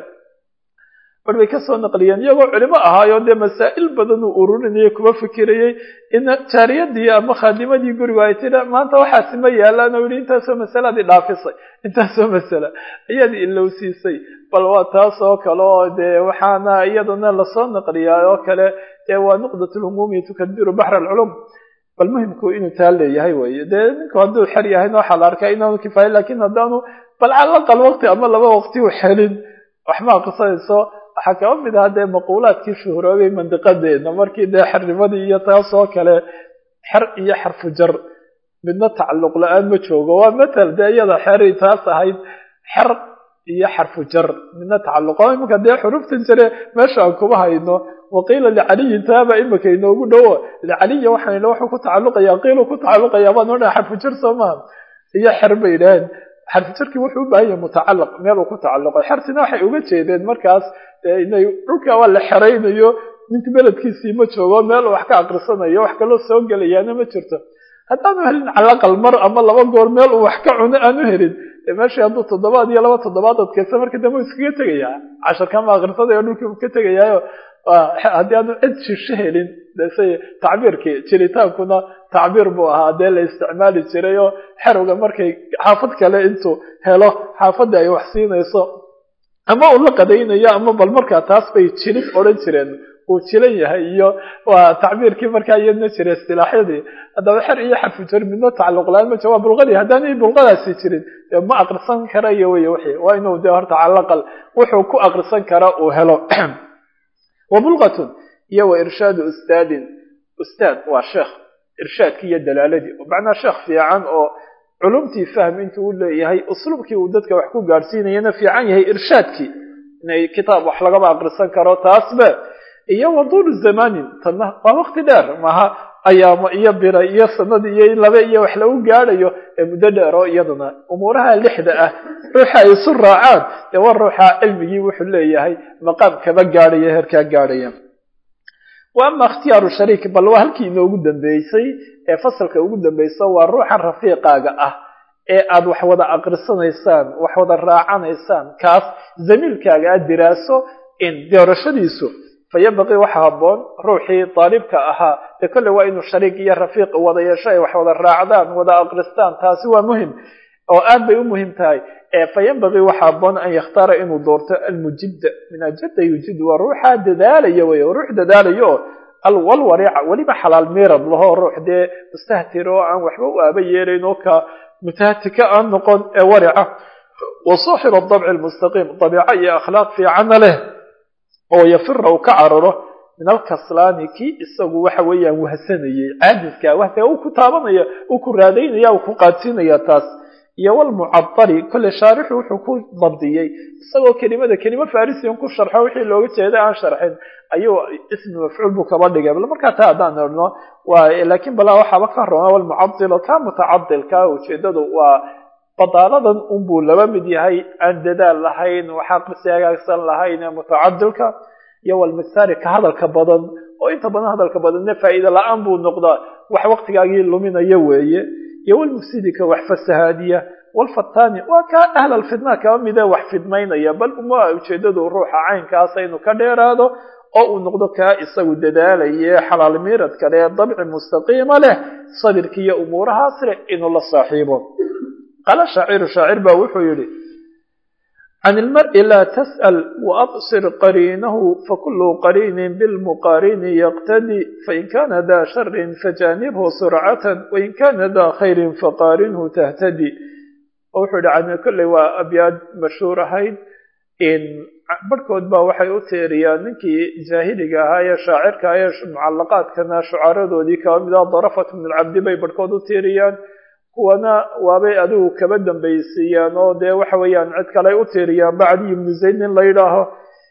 bar bay kasoo naqliyeen iyagoo culimo ahaayo dee masaa'il badan uu ururinayay kuma fikirayey in jaariyadii ama khaadimadii gurigu ay tiri maanta waxaasi ma yaalaan oo yihi intaasoo masalaad i dhaafisay intaasoo masala ayaad ilowsiisay bal waa taas oo kale oo dee waxaana iyadana lasoo naqliyaa oo kale dee waa nuqdat lhumuumi tukadiru baxr alculum bal muhimku inuu taa leeyahay weye dee ninku hadduu xer yahayna waxaa la arkaa inaanu kifaaya lakin haddaanu bal calaqal waqti ama laba waqti u xelin waxma aqrisanayso waxaa kaba mid aha dee maquulaadkii shuhuroobay mandiqadeena markii dee xernimadii iyo taas oo kale xer iyo xarfu jar midna tacalluq la-aan ma joogo waa matal dee iyada xeray taas ahayd xer iyo xarfu jar midna tacalluq oo iminka dee xuruftan jare meesha aan kuma hayno waqiila licaliyin taaba imika inoogu dhowo licaliya waxaan wuxuu ku tacalluqaya qiilu ku tacalluqaya baan odhaa xarfu jar soo maha iyo xer bay idhaheen xarfu jarkii wuxuu u baahan yahay mutacalaq meel uu ku tacalluqo xertina waxay uga jeedeen markaas inay dhulka waa la xeraynayo ninka beledkiisii ma joogo meel wax ka aqrisanayo wax kaloo soo gelayaana ma jirto haddaanu helin calaqal mar ama laba goor meel uu wax ka cuno aanu helin dee meeshii hadduu toddobaad iyo laba toddobaad adkaysa marka dambe u iskaga tegayaa casharkama aqrisanayo dhulkii u ka tegayaayo haddii aanu cid shisho helin dese tacbiirkii jiritaankuna tacbiir buu ahaa dee la isticmaali jiray oo xerowga markay xaafad kale intuu helo xaafadda ay wax siinayso ama uu la qadaynayo ama bal markaa taas bay jilid odhan jireen uu jilan yahay iyo waa tacbiirkii markaa iyadna jira istilaaxyadii haddaba xer iyo xarfu jar midna tacalluq la-aan ma jira waa bulqadii haddaanay bulqadaasi jirin dee ma aqrisan karayo wey wixii waa inuu dee horta calaqal wuxuu ku aqrisan kara uu helo wabulqatun iyo wa irshaadu ustaadin ustaad waa sheekh irshaadkii iyo dalaaladii macnaa sheekh fiican oo culumtii fahm intuu u leeyahay usluubkii uu dadka wax ku gaadhsiinayana fiican yahay irshaadkii inay kitaab wax lagaba aqrisan karo taasbe iyo waduulu zamanin tanna waa waqti dheer maha ayaamo iyo bira iyo sanad iyo laba iyo wax lagu gaadhayo ee muddo dheer oo iyaduna umuuraha lixda ah ruuxa ay isu raacaan dee war ruuxa cilmigii wuxuu leeyahay maqaam kaba gaadhaya heerkaa gaadhaya wa ama ikhtiyaaru shariik bal waa halkii inoogu dambeysay ee fasalka ugu dambeysa waa ruuxan rafiiqaaga ah ee aad wax wada aqrisanaysaan wax wada raacanaysaan kaas zamiilkaaga aad diraaso in doorashadiisu fayabaqii waxa habboon ruuxii daalibka ahaa dee kolle waa inuu shariik iyo rafiiq wada yeesho ay wax wada raacdaan wada aqristaan taasi waa muhim oo aad bay u muhim tahay fayambaqii waxa habboon an yakhtaara inuu doorto almujidda min ajada yujid waa ruuxa dadaalaya wey ruux dadaalayo alwalwariica weliba xalaal miirad lahoo ruux dee mustahtir oo aan waxba u aaba yeelayn oo ka mutahtika aan noqon ee warica wa saaxib adabci almustaqiim dabiico iyo akhlaaq fiicanna leh oo yafira uu ka cararo min alkaslaani kii isagu waxa weeyaan wahsanayay caajiskaa wahsiga uu ku taabanaya uu ku raadaynaya uu ku qaadsiinaya taas iyo walmucadali kolle shaarixu wuxuu ku dabdiyey isagoo kelimada kelimo farisian ku sharxo wixii looga jeeday aan sharxin ayuu ismi mafcuul buu kaba dhigay bal markaa taa haddaan idhno waa laakiin balaa waxaaba ka roma walmucadilo ka mutacadilka ujeedadu waa badaaladan unbuu laba mid yahay aan dadaal lahayn waxaaqisi hagaagsan lahayn ee mutacadilka iyo walmigsaari ka hadalka badan oo inta badan hadalka badanna faa'iida la-aan buu noqdaa wax waqtigaagii luminaya weeye iyo walmufsidi ka wax fasahaadiya walfatani waa kaa ahlal fitna kaba midee wax fidmaynaya bal uma ujeedadu ruuxa caynkaasa inuu ka dheeraado oo uu noqdo kaa isagu dadaalaye xalaal miirad kale ee dabci mustaqiima leh sabirki iyo umuurahaas leh inuu la saaxiibo qaala shaaciru shaacir baa wuxuu yidhi can ilmari laa tas'al waabsir qariinahu fakulu qariinin bilmuqaarini yaqtadi fain kana daa sharin fajaanibhu surcatan wain kana daa khayrin faqaarinhu tahtadi wuxuu yihi can kolley waa abyaad mashhuur ahayd barhkood baa waxay u teeriyaan ninkii jaahiliga ahaa ee shaacirka ee mucalaqaadkana shucaradoodii kaba mid ah darafat min alcabdi bay barhkood u teeriyaan kuwana waabay adigu kaba dambaysiiyaan oo dee waxa weeyaan cid kale u teeriyaan bacdi ibnu zayd nin la yidhaaho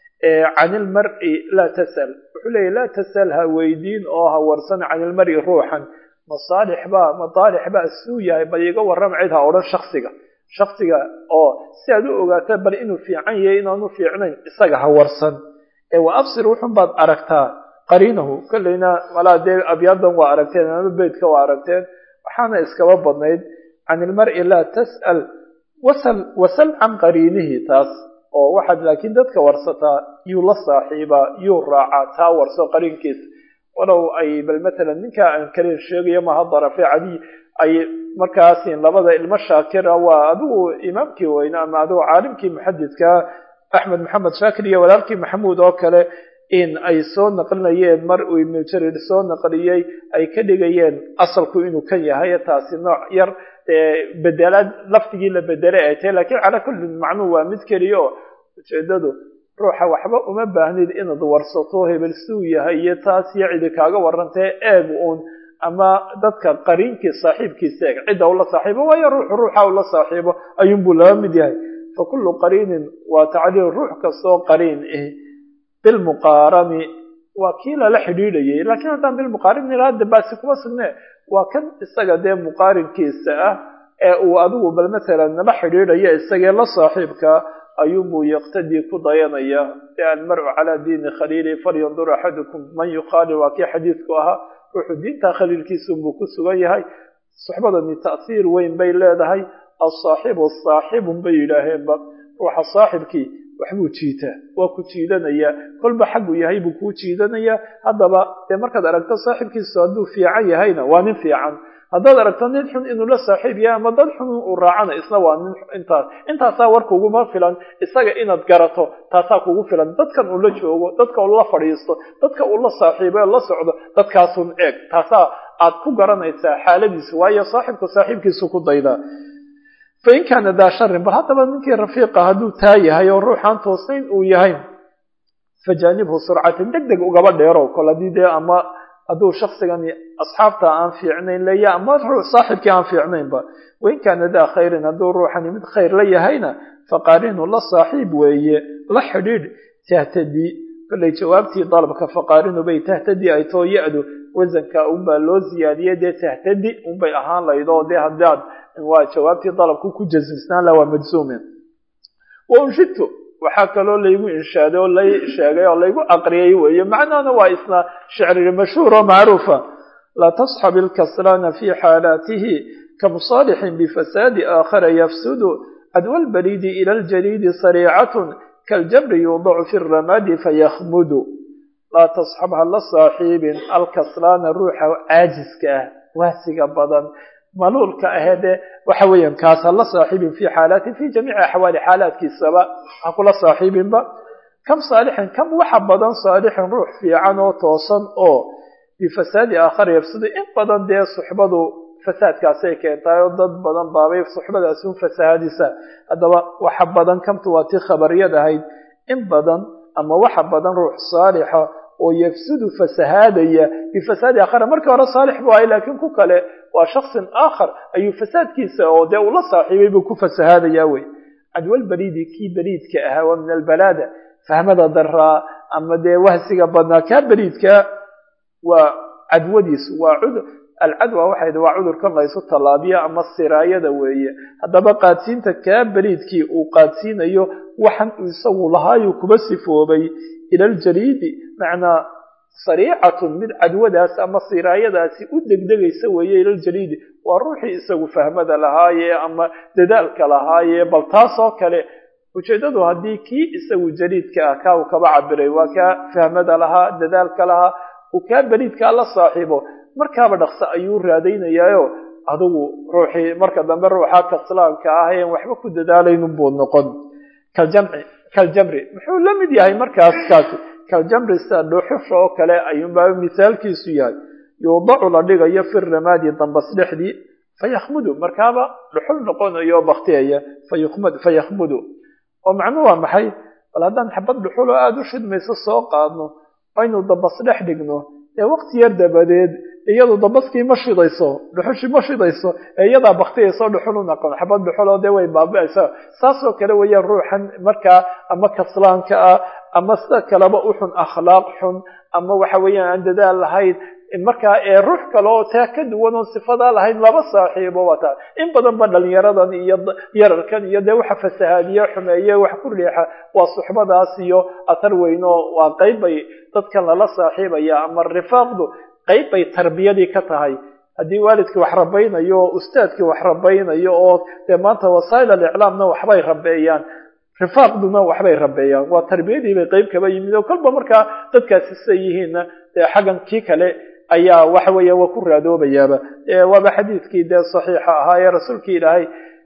can ilmari laa tasal wuxuu leeyahy laa tasal ha weydiin oo ha warsan can ilmari ruuxan masaalix baa mataalix baa suu yahay bal iga warram cid ha odhan shaksiga shaksiga oo si aad u ogaata bal inuu fiican yahay inaanu fiicnayn isaga ha warsan ee wa absir wuxun baad aragtaa qariinahu kolleyna malaa dee abyaadan waa aragteen ama beydka waa aragteen waxaana iskaba badnayd can ilmari laa tas'al wasal wasal can qariinihi taas oo waxaad laakiin dadka warsataa yuu la saaxiibaa yuu raacaa taa warso qariinkiisa walow ay bal matalan ninkaa aan kalin sheegayo maha darafe cadiy ay markaasi labada ilmo shaakira waa adigu imaamkii weyne ama adigu caalimkii muxadidka axmed maxamed shaakir iyo walaalkii maxamuud oo kale in ay soo naqlinayeen mar uu ibnu jarir soo naqliyey ay ka dhigayeen asalku inuu kan yahay taasi nooc yar bedelaad lafdigii la bedelay ay tahay lakiin calaa kulli macnuu waa mid keliya oo ujeedadu ruuxa waxba uma baahnid inaad warsato hebel suu yahay iyo taas iyo cidi kaaga warantee eeg uun ama dadka qariinkii saaxiibkiisa eeg cidda ula saaxiibo waayo ruuxu ruuxa ula saaxiibo ayuunbuu laba mid yahay fa kullu qariinin waa tacliil ruux kastoo qariin ah bilmuqaarani waa kii lala xidhiidhayay laakiin haddaan bilmuqaarin ila hadda baasi kuma sugne waa kan isaga dee muqaarinkiisa ah ee uu adigu bal matalan nala xidhiidhaya isagee la saaxiibka ayuunbuu yaqtadii ku dayanaya e almaru calaa diini khaliili falyandur axadukum man yukhaali waa kii xadiidku ahaa ruuxu diinta khaliilkiisunbuu ku sugan yahay suxbadani ta'hiir weyn bay leedahay asaaxibu saaxibun bay yidhaaheenba ruuxa saaxibkii waxbuu jiitaa waa ku jiidanaya kolba xaggu yahay buu kuu jiidanayaa haddaba dee markaad aragto saaxibkiisu hadduu fiican yahayna waa nin fiican haddaad aragto nin xun inuu la saaxiib yahay ama dad xun uu raacana isna waa nin intaas intaasaa war kuguma filan isaga inaad garato taasaa kugu filan dadkan uu la joogo dadka uu la fadhiisto dadka uu la saaxiibo ee la socdo dadkaasun eeg taasaa aad ku garanaysaa xaaladiisu waayo saaxibku saaxiibkiisu ku daydaa fain kaana daa sharin bal haddaba ninkii rafiiqa hadduu taa yahay oo ruuxaan toosnayn uu yahay fajaanibhu surcatan deg deg ugaba dheerow kol haddii dee ama hadduu shaksigani asxaabta aan fiicnayn leeya ama saaxibkii aan fiicnaynba wain kaana daa khayrin hadduu ruuxani mid khayr la yahayna faqaarinu la saaxiib weeye la xidhiidh tahtadii kollay jawaabtii dalabka faqaarinu bay tahtadii ay too ya-du wasanka unbaa loo ziyaadiyey dee tahtadi unbay ahaan layd oo dee haddaad waa jawaabtii dalabku ku jasmisnaan la waa majsuumin wa unshidtu waxaa kaloo laygu inshaaday oo lay sheegay oo laygu aqriyay weeye macnaana waa isna shicri mashhuur oo macruufa laa tasxab ilkaslaana fi xaalaatihi kamusaalixin bifasaadi aakhara yafsudu cadwa lbariidi ila ljariidi sariicatun kaljabri yuudacu fi ramadi fayakhmudu laa tasxab ha la saaxiibin alkaslaana ruuxa caajiska ah waasiga badan maluulka aheedee waxa weeyaan kaas ha la saaxiibin fi xaalaati fi jamiici axwaali xaalaadkiisaba ha kula saaxiibinba kam saalixin kam waxa badan saalixin ruux fiican oo toosan oo bifasaadi aakhara yafsudu in badan dee suxbadu fasaadkaasay keentaay oo dad badan baabay suxbadaasi un fasahaadisa haddaba waxa badan kamtu waa tii khabariyad ahayd in badan ama waxa badan ruux saalixa oo yafsudu fasahaadaya bifasaadi aakhara markii hore saalix buu ahay laakiin ku kale waa shaksin aakhar ayuu fasaadkiisa oo dee ula saaxiibay buu ku fasahaadaya wey cadwalbariidi kii bariidka ahaa waa min albalaada fahmada daraa ama dee wahsiga badnaa kaa bariidka waa cadwadiisu waa alcadwa waxay waa cudurkan laysu tallaabiya ama siraayada weeye haddaba qaadsiinta kaa beriidkii uu qaadsiinayo waxan uu isagu lahaayuu kuba sifoobay ila aljaliidi macnaa sariicatun mid cadwadaas ama siraayadaasi u degdegaysa weeye ilaljaliidi waa ruuxii isagu fahmada lahaaye ama dadaalka lahaaye bal taasoo kale ujeeddadu haddii kii isagu jaliidka ah kaa uu kaba cabiray waa kaa fahmada lahaa dadaalka lahaa uu kaa beriidkaa la saaxiibo markaaba dhaqso ayuu raadaynayaayo adigu ruuxii marka dambe ruuxa kaslaanka ah een waxba ku dadaalaynin buu noqon kaljamci kaljamri muxuu la mid yahay markaas kaasi kaljamri sida dhuxusha oo kale ayuunbaa misaalkiisu yahay yuudacu la dhigayo fi ramaadi dambas dhexdii fayakhmudu markaaba dhuxul noqonayo baktiyaya fayakhmudu oo macnuu waa maxay bal haddaan xabad dhuxul oo aada u shidmayso soo qaadno aynu dambas dhex dhigno ee waqti yar dabadeed iyadu dambaskii ma shidayso dhuxushii ma shidayso ee iyadaa baktiyayso dhuxul u noqon xabad dhuxul oo dee way baabi'aysa saasoo kale weeyaan ruuxan markaa ama kaslaanka ah ama sida kaleba u xun akhlaaq xun ama waxa weeyaan aan dadaal lahayn markaa ee ruux kale oo taa ka duwan oon sifadaa lahayn laba saaxiibo wataa in badan ba dhalinyaradan iyo yararkan iyo dee waxa fasahaadiye xumeeye wax ku riixa waa suxbadaas iyo atar weyno waa qayb bay dadkan lala saaxiibaya ama rifaaqdu qayb bay tarbiyadii ka tahay haddii waalidkii wax rabaynayo oo ustaadkii wax rabaynayo oo dee maanta wasaa'il aliclaamna waxbay rabeeyaan rifaaqduna waxbay rabeeyaan waa tarbiyadii bay qayb kaba yimid oo kolba markaa dadkaasi sida yihiinna dee xaggan kii kale ayaa waxa weeya waa ku raadoobayaaba waaba xadiidkii dee saxiixa ahaa ee rasuulkii ilaahay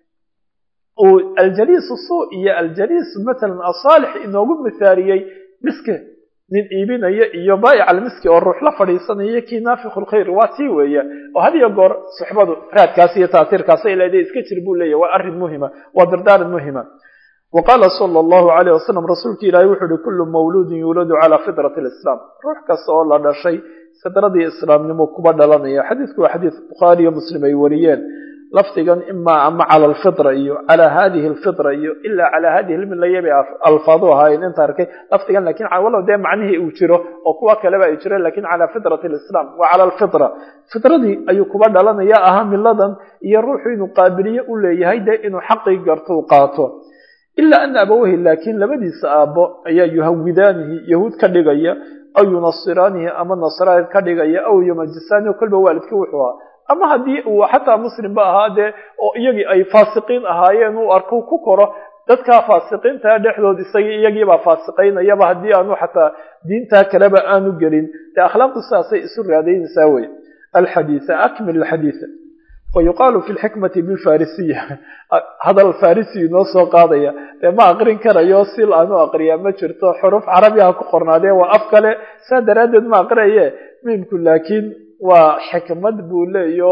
uu aljaliisu suu iyo aljaliis matalan asaalix inoogu mithaaliyey miski nin iibinaya iyo baa'ic almiski oo ruux la fadhiisanaya kii naafiku lkhayr waa tii weeya oo had iyo goor suxbadu raadkaas iyo taasiirkaas ay leedahay iska jir buu leeyahy waa arrin muhima waa dardaaran muhima waqaala sala allahu alayh wasalam rasuulki ilaahay wuxuu uhi kullu mawluudin yuuladu calaa fitrati lislaam ruux kasta oo la dhashay fidradii islaamnimo kuba dhalanaya xadiidku waa xadiid bukhaari iyo muslim ay wariyeen lafdigan imaa ama cala alfitra iyo calaa hadihi alfitra iyo ilaa calaa hadihi lmilaya bay alfaadu ahaayeen inta arkay lafdigan lakin walow dee macnihii uu jiro oo kuwa kaleba ay jireen lakin calaa fitrati lislaam wa cala alfitra fitradii ayuu kuba dhalanaya ahaa miladan iyo ruuxu inuu qaabiliye u leeyahay dee inuu xaqii garto u qaato ilaa ana abawahi laakiin labadiisa aabbo ayaa yuhawidaanihi yahuud ka dhigaya aw yunasiraanihi ama nasraani ka dhigaya aw yumajisaanihi kolba waalidkii wuxuu ahaa ama haddii uu xataa muslimba ahaa dee oo iyagii ay faasiqiin ahaayeen uu arku ku koro dadkaa faasiqiintaa dhexdood isagii iyagiibaa faasiqaynayaba haddii aanu xataa diintaa kaleba aanu gelin dee akhlaaqdu sidaasay isu raadaynaysaa wey alxadiisa akmil alxadiisa wayuqaalu fi lxikmati bilfarisiya hadal farisi inoo soo qaadaya dee ma aqrin karayo sil aanu aqriyaa ma jirto xuruf carabiha ku qornaadee waa af kale saa daraaddeed ma aqriaye miimku laakiin waa xikmad buu leeyo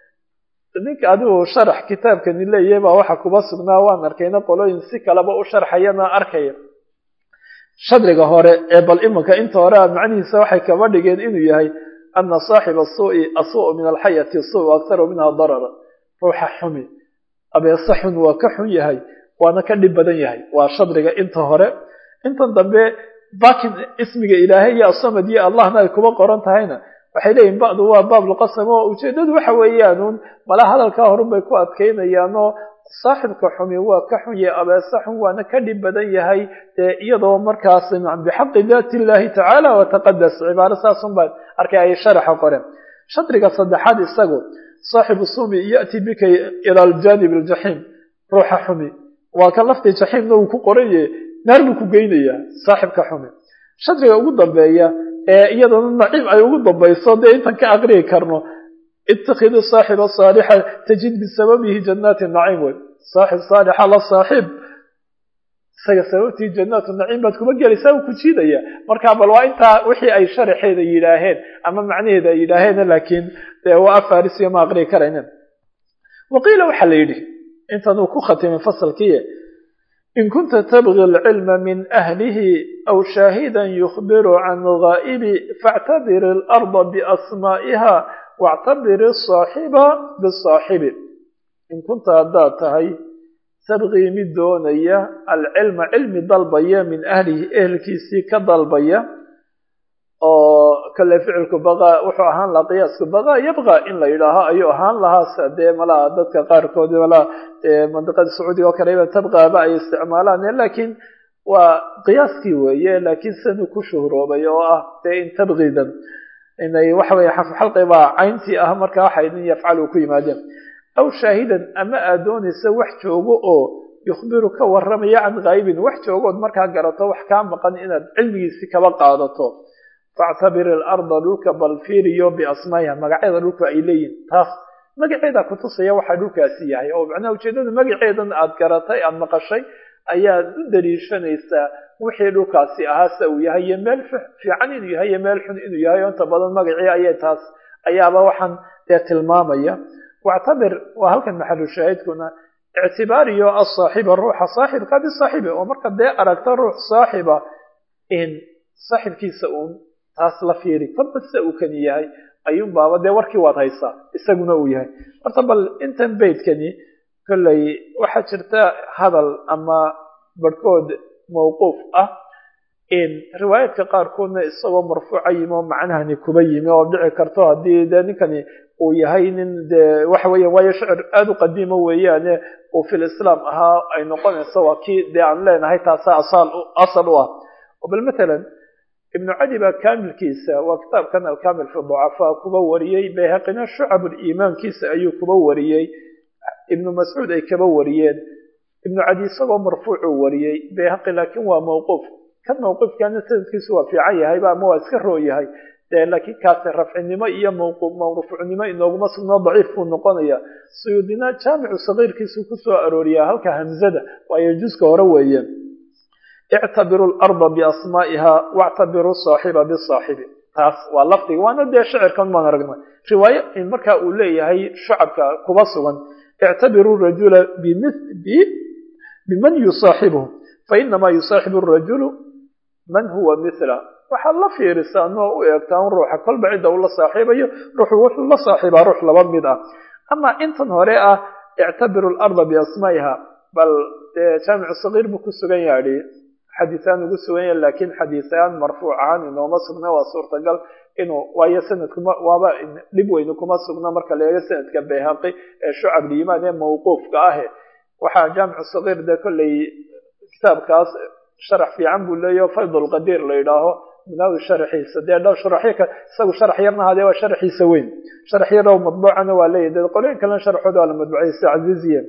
ninka adigu sharax kitaabkani leeyahy baa waxa kuba sugnaa waan arkayna qolooyin si kaleba u sharxayana arkaya shadriga hore ee bal imanka inta hore a macnihiisa waxay kaba dhigeen inuu yahay ana saaxiba suui asuu min alxayati suu aktaru minha darara ruuxa xumi abeese xun waa ka xun yahay waana ka dhib badan yahay waa shadriga inta hore intan dambe bakin ismiga ilaahay iyo asamad iyo allahna ay kuba qoran tahayna waxay leeyihin bacdu waa baabulqasam oo ujeedadu waxa weeyaanuun mala hadalkaa horun bay ku adkaynayaanoo saaxibka xumi waa ka xun yahay abeese xun waana ka dhib badan yahay dee iyadoo markaas bixaqi daati illahi tacaala wataqadas cibaaro saasun baa arkay ay sharaxa qoreen shadriga saddexaad isagu saaxibu sumi yati bika ila aljanib aljaxiim ruuxa xumi waa kan laftii jaxiimna uu ku qoran yahay naar buu ku geynayaa saaxibka xumi shadriga ugu dambeeya ee iyadana naciim ay ugu dambayso dee intan ka aqriyi karno itakiduu saaxiba saalixa tajid bisababihi jannaati naciim wey saaxib saalixa la saaxiib isaga sababtii jannaatu naciim baad kuma gelaysaa uu ku jiidaya marka bal waa intaa wixii ay sharaxeeda yidhaaheen ama macnaheeda ay yidhaaheen laakiin dee waa afarisiyo ma aqriyi karaynin waqiila waxaa la yidhi intan uu ku khatimay fasalkii in kunta tabgi alcilma min ahlihi aw shaahidan yukhbiru can gaa'ibi faactabir alarda biasmaa'iha wactabir asaaxiba bisaaxibi in kunta haddaad tahay tabqii mid doonaya alcilma cilmi dalbaya min ahlihi ehelkiisii ka dalbaya oo kale ficilku baqa wuxuu ahaan lahaa qiyaasku baqa yabqa in la yidhaaho ayuu ahaan lahaa dee malaha dadka qaarkood malaha mandiqada sacuudiga oo kaleba tabqaaba ay isticmaalaan lakiin waa qiyaaskii weeye laakiin sidanuu ku shuhroobay oo ah dee in tabqidan inay waxa weye xalqi baa cayntii ah marka waxay in yafcalu ku yimaadeen aw shaahidan ama aad doonaysa wax joogo oo yukhbiru ka warramaya can kaybin wax joogood markaa garato wax kaa maqan inaad cilmigiisi kaba qaadato factabir ilarda dhulka bal fiiriyo biasmaa'iha magacyada dhulku ay leeyihin taas magaceeda kutusaya waxaa dhulkaasi yahay oo macnaha ujeedada magaceedan aad garatay aada maqashay ayaad u daliishanaysaa wixii dhulkaasi ahaa se uu yahay iyo meel fiican inuu yahay iyo meel xun inuu yahay oo inta badan magacii ayay taas ayaaba waxaan dee tilmaamaya wactabir waa halkan maxalu shaahidkuna ictibaariyo asaaxiba ruuxa saaxibka bisaaxibi oo marka dee aragta ruux saaxiba in saaxibkiisa uun taas la fiiri kolba sida uu kani yahay ayuun baaba dee warkii waad haysaa isaguna uu yahay horta bal intan beydkani kolley waxaa jirta hadal ama barhkood mawquuf ah in riwaayaadka qaarkoodna isagoo marfuuca yimi oo macnahani kuba yimi oo dhici karto haddii dee ninkani uu yahay nin dee waxa weeya waayo shicir aada u qadiima weeyaane uu fil islaam ahaa ay noqonayso waa kii dee aan leenahay taasa asal asal u ah oo bal matalan ibnu cadi baa kaamilkiisa waa kitaabkan alkamil fi ducafaa kuba wariyey bayhaqina shucabuliimaankiisa ayuu kuba wariyey ibnu mascuud ay kaba wariyeen ibnu cadi isagoo marfuucuu wariyey bayhaqi laakiin waa mawquuf kan mawquufkana sanadkiisu waa fiican yahayba ama waa iska roo yahay de laakiin kaasi rafcinimo iyo mawrufucnimo inooguma sugnoo daciif buu noqonaya suyuudina jaamicu sagiirkiisu kusoo arooriyaa halka hamzada waayo juska hore weeye ictabiru larda biasmaa'iha wactabiru saaxiba bisaaxibi taas waa lafdiga waana dee shicirkan baan aragnay riwaayo in markaa uu leeyahay shucabka kuba sugan ictabiru rajula biman yusaaxibuhu fainamaa yusaaxibu rajulu man huwa mila waxaad la fiirisaa noo u eegtaa un ruuxa kolba cidda uu la saaxiibayo ruuxu wuxuu la saaxiibaa ruux laba mid ah ama intan hore ah ictabiru larda biasmaa'iha bal jaamicu sagiir buu ku sugan yaadhi xadiisaan ugu sugan yahay laakiin xadiisaan marfuuc ahaan inooma sugna waa suurtagal inuu waayo sanadkuma waaba dhib weyne kuma sugna marka la eego sanadka bayhaqi ee shucab liimaan ee mawquufka ahe waxaa jaamicu sagiir dee kolley kitaabkaas sharax fiican buu leeyaho faydulqadiir la yidhaaho munaawi sharaxiisa dee dhow sharaxyo ka isagu sharax yarna hadee waa sharaxiisa weyn sharax yarow madbuucana waa leeyahy dee qolooyin kalena sharaxooda waa la madbuucay sida casiiziye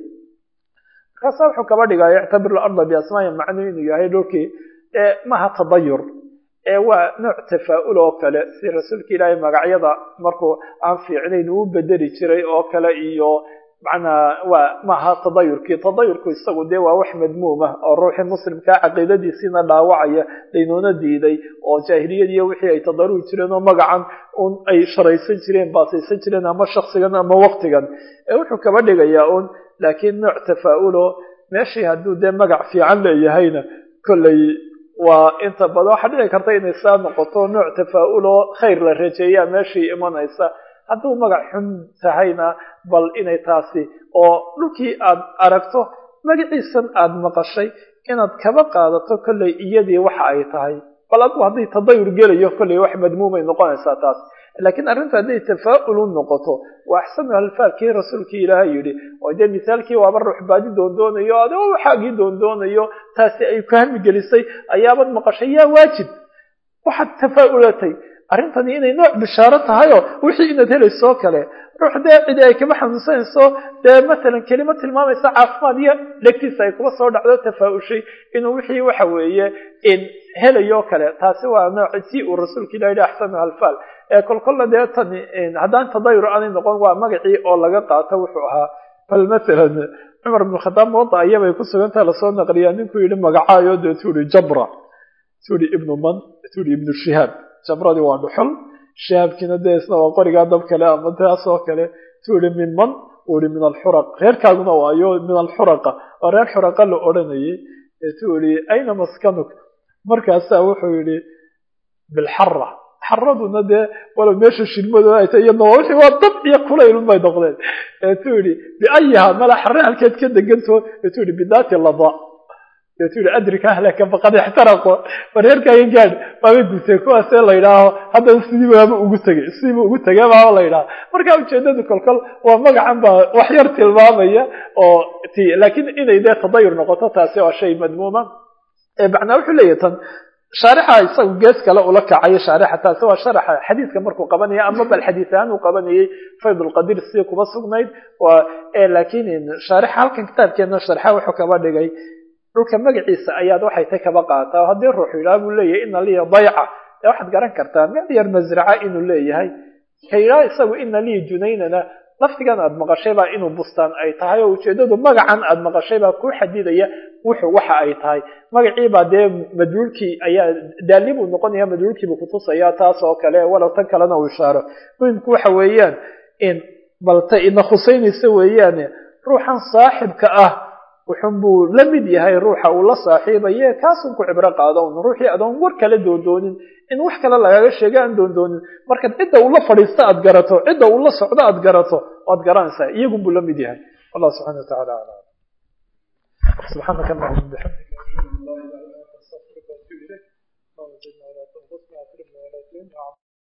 markaasa wuxuu kaba dhigaya ictabir larda biasmaaya macnuu inuu yahay dhulkii maha tadayur ee waa nooc tafaa'ul oo kale si rasuulka ilaahay magacyada markuu aan fiicnayn uu bedeli jiray oo kale iyo macnaa waa maaha tadayurkii tadayurku isagu dee waa wax madmuum ah oo ruuxii muslimkaa caqiidadiisiina dhaawacaya laynoona diiday oo jaahiliyadiiyo wixii ay tadarugi jireen oo magacan un ay sharaysan jireen baasaysan jireen ama shaksigan ama waqtigan ee wuxuu kaba dhigayaa un laakiin nooc tafaa'ulo meeshii hadduu dee magac fiican leeyahayna kolley waa inta badan waxaa dhici karta inay saa noqoto nooc tafaa'uloo khayr la rajeeyaa meeshii imanaysa hadduu magac xun tahayna bal inay taasi oo dhulkii aad aragto magaciisan aad maqashay inaad kaba qaadato kolley iyadii waxa ay tahay bal adigu hadday tadayur gelayo kolley wax madmuumay noqonaysaa taas laakiin arrinta hadday tafaa'ulu noqoto waa axsanu alfaadkii rasuulkii ilaahay yidhi oo dee misaalkii waaba ruux baadi doondoonayo adoo waxaagii doondoonayo taasi ay ku hami gelisay ayaabad maqashay yaa waajib waxaad tafaa'ulatay arrintani inay nooc bishaaro tahayoo wixii inaad helayso kale ruux dee cidi ay kama xanuunsanayso dee matalan kelimo tilmaamaysa caafimaad iyo dhegtiisa ay kuba soo dhacdo tafaa'ushay inuu wixii waxa weeye in helayo kale taasi waa nooc si uu rasuulka ilah yihi axsanu alfaal ee kolkolla dee tani haddaan tadayur aanay noqon waa magacii oo laga qaato wuxuu ahaa bal matalan cumar ibn khadaab muwada ayabay ku sugantaha lasoo naqliyaa ninkuu yihi magacaayo dee tuuri jabra tuuri ibnu man tuuri ibnu shihaab jabradii waa dhuxul shihaabkiina dee isna waa qorigaa dab kale ama taas oo kale tuuri min man uri min alxuraq reerkaaguna waayo min alxuraqa waa reer xuraqa la odhanayay tuuri ayna maskanuk markaasaa wuxuu yihi bilxara xaraduna dee walow meesha shilmadooda ay tay iyadna waa wixii waa dab iyo kulaylun bay noqdeen eetuu yihi biayiha mala xare halkeed ka deganto eetuu yihi bidaati lada deetu yihi adrika ahlaka faqad ixtaraqo wareerkaaga gaadh waabay gutay kuwaasee la yidhaaho haddana sidii baaba ugu tegay sidiiba ugu tegay baaba la yidhaha marka ujeedadu kolkol waa magacan baa wax yar tilmaamaya oo ti laakiin inay dee tadayur noqoto taasi waa shay madmuuma macnaa wuxuu leeyahy tan shaarixa isagu gees kale ula kacayo shaarixa taasi waa sharaxa xadiidka markuu qabanaya ama bal xadiis ahaan uu qabanayay fayd lqadir sidii kuba sugnayd laakiin shaarixa halkan kitaabkeena sharxa wuxuu kaba dhigay dhulka magaciisa ayaad waxay tay kaba qaataa haddii ruuxu yidhaha buu leeyahay ina liya dayca dee waxaad garan kartaa meel yar masraca inuu leeyahay ka yidhaha isagu ina liya junaynana laftigan aad maqashay baa inuu bustaan ay tahay oo ujeedadu magacan aad maqashay baa ku xadidaya wuxuu waxa ay tahay magaciibaa dee madluulkii ayaa daali buu noqonaya madluulkiibuu kutusaya taas oo kale walow tan kalena uu ishaaro muhimku waxa weeyaan in balta ina khusaynaysa weeyaane ruuxan saaxibka ah wuxun buu la mid yahay ruuxa uu la saaxiibaye kaasun ku cibro qaado un ruuxii adoon war kala doondoonin in wax kale lagaga sheega aan doondoonin markaad cidda uu la fadhiisto aad garato cidda uu la socdo aad garato waad garanaysaa iyagun buu la mid yahay wallah subxana watacala alam subxaanaka allahuma bixamdika